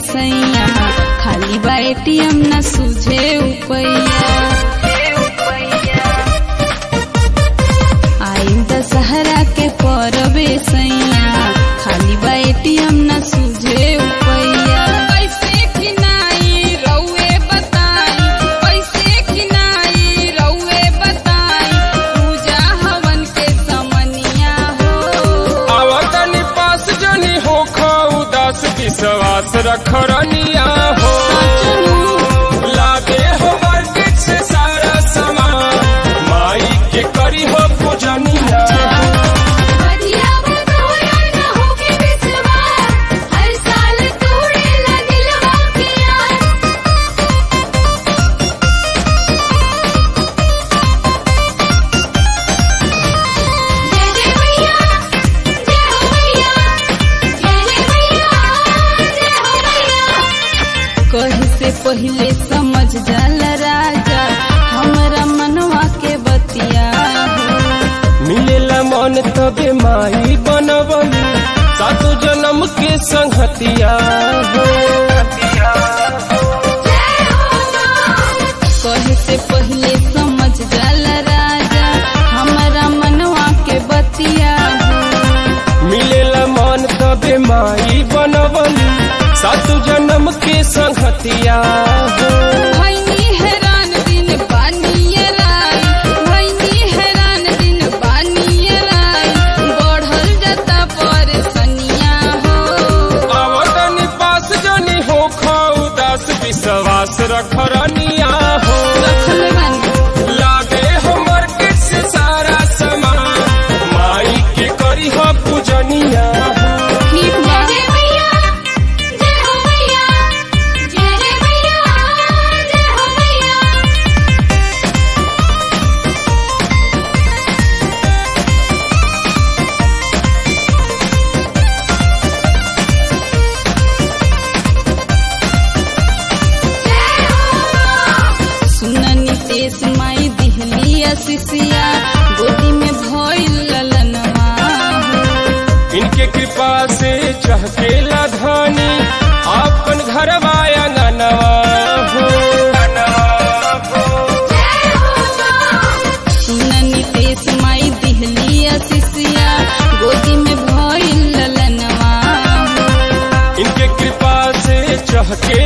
सैया खाली बा एटीएम न सूझे उपैया आइल दशहरा के परबे सैया खाली बा एटीएम न सूझे उपैया कैसे किनाई रउए बताई कैसे किनाई रउए बताई पूजा हवन के समनिया हो आवतनी पास जनी हो उदास विश्वास रखरनिया हो लागे हो मार्केट से सारा सामान माई के करी हो पूजनिया बढ़िया बतौरा न होके विश्वास हर साल तोड़े लगिलवा के यार जय जय मैया जय हो मैया जय जय मैया जय हो मैया कही से पहले समझ जाला राजा हमरा मनवा के बतिया हो। मिलेला मन तबे माई बनवली सातो जन्म के संगतिया हो कहे से पहले समझ जाला राजा हमरा मनवा के बतिया हो। मिलेला मन तबे माई बनवली सातो जन्म के संगतिया हो भैनी हैरान दिन बानिए राई भैनी हैरान दिन बानिए राई बढ़ल जाता परेशानिया हो आवतनी पास जनी हो उदास विश्वास रखरनिया हो रखले बानी लागे हो मार्केट से सारा सामान माई के करी हो पूजनिया हो ठीक बा जय मैया जय हो मैया जय जय मैया जय हो मैया सुन नितेश माई दिहली असिसिया गोदी में भइल ललनवा हो। इनके कृपा से चहकेला धानी अपन घर आंगनवा हो सुन नितेश माई दिहली असिसिया गोदी में भइल ललनवा हो। इनके कृपा से चहके